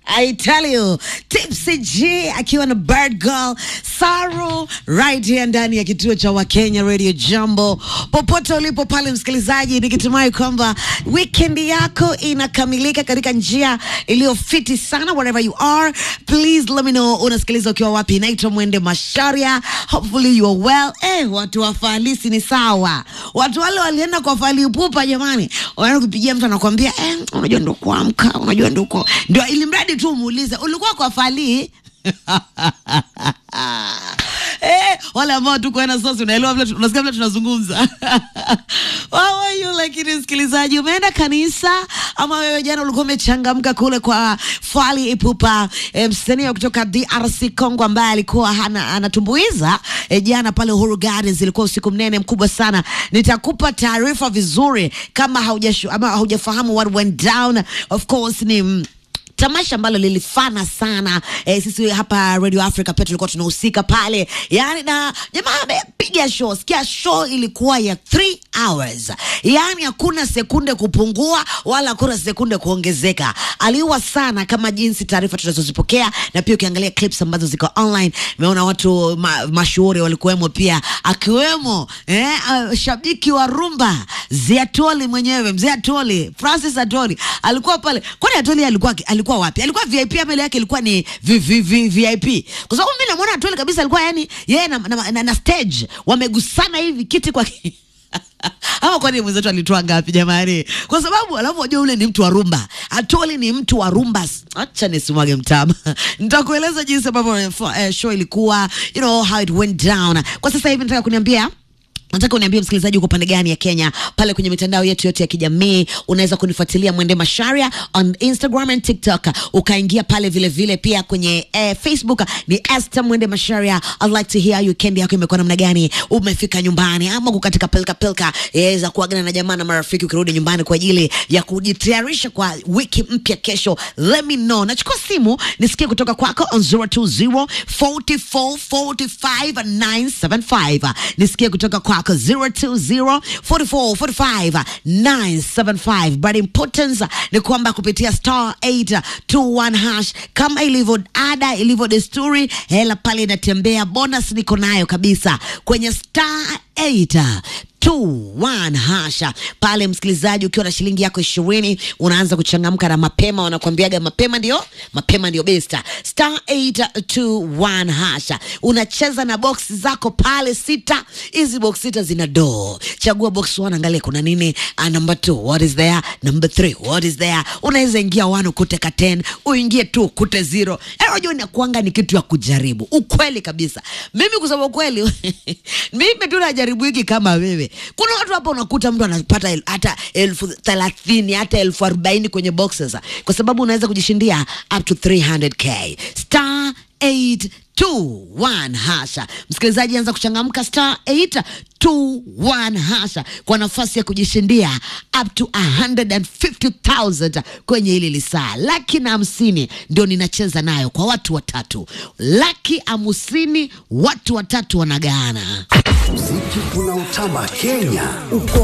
I tell you, Tipsy G akiwa na Bird Girl Saru right here ndani ya kituo cha Wakenya Radio Jambo, popote ulipo pale msikilizaji, nikitumai kwamba weekend yako inakamilika katika njia iliyofiti sana. Wherever you are, please let me know unasikiliza ukiwa wapi. Naitwa Mwende Masharia, hopefully you are well. Eh, watu wa falisi ni sawa, watu wale walienda kwa fali pupa, jamani, wanaenda kupigia mtu anakuambia eh, unajua ndo kuamka, unajua ndo kwa ndio, ili mradi tu umuulize ulikuwa kwa fali Eh, wale ambao tu kwenda sasa, unaelewa vile unasikia vile tunazungumza. How are you? Lakini msikilizaji, umeenda kanisa ama wewe jana ulikuwa umechangamka kule kwa Fally Ipupa, eh, msanii kutoka DRC Congo ambaye alikuwa hana, anatumbuiza eh, jana pale Uhuru Gardens. Ilikuwa usiku mnene mkubwa sana. Nitakupa taarifa vizuri kama haujashu, ama haujafahamu what went down. Of course ni mm, tamasha ambalo lilifana sana eh, sisi hapa Radio Africa pia tulikuwa tunahusika pale, yani na jamaa amepiga show. Sikia, show ilikuwa ya 3 hours, yani hakuna sekunde kupungua wala hakuna sekunde kuongezeka. Aliua sana kama jinsi taarifa tunazozipokea, na pia ukiangalia clips ambazo ziko online, umeona watu ma, mashuhuri walikuwemo pia, akiwemo eh, uh, shabiki wa rumba Ziatoli mwenyewe, mzee Atoli, Francis Atoli alikuwa pale. Kwani Atoli alikuwa alikuwa wapi? Alikuwa VIP ama ile yake ilikuwa ni vi- vi- vi- VIP? Kwa sababu mimi namuona Atoli kabisa alikuwa yani yeye na, na, na, na stage wamegusana hivi kiti kwa ama kwani mwenzetu alitoa ngapi jamani? Kwa sababu alafu wajua ule ni mtu wa rumba, Atoli ni mtu wa rumba. Acha nisimwage mtama, nitakueleza jinsi ambavyo eh, show ilikuwa, you know how it went down. Kwa sasa hivi nataka kuniambia nataka uniambie msikilizaji, uko pande gani ya Kenya? Pale kwenye mitandao yetu yote ya kijamii unaweza kunifuatilia Mwende Masharia on Instagram and TikTok, ukaingia pale vile vile pia kwenye eh, Facebook ni Esther Mwende Masharia. I'd like to hear you, weekend yako imekuwa namna gani? Umefika nyumbani ama uko katika pilka pilka eh, za kuagana na jamaa na marafiki, ukirudi nyumbani kwa ajili ya kujitayarisha kwa wiki mpya kesho? Let me know. Nachukua simu nisikie kutoka kwako on 020 44 45 975. Nisikie kutoka kwako 020 44 45 975. But importance ni kwamba kupitia star 821 hash kama ilivyo ada, ilivyo desturi, hela pale inatembea. Bonus niko nayo kabisa kwenye star 8 21 hasha pale, msikilizaji, ukiwa na shilingi yako ishirini unaanza kuchangamka na mapema. Wanakuambiaga mapema ndio mapema ndio besta. Star 821 hasha, unacheza na box zako pale sita. Hizi box sita zina doo, chagua box 1, angalia kuna nini. Uh, number 2 what is there, number 3 what is there. Unaweza ingia 1 ukute ka 10, uingie 2 ukute 0. Eh, unajua inakuanga ni kitu ya kujaribu, ukweli kabisa. Mimi kusema ukweli mimi tu najaribu hiki kama wewe kuna watu hapa unakuta mtu anapata el, hata elfu thelathini hata elfu arobaini kwenye boxes, kwa sababu unaweza kujishindia up to 300k star 821 hasha. Msikilizaji, anza kuchangamka star 821 hasha kwa nafasi ya kujishindia up to 150,000 kwenye hili lisaa. Laki na hamsini ndio ninacheza nayo kwa watu watatu, laki hamsini watu watatu wanagaana. Muziki unaotamba Kenya uko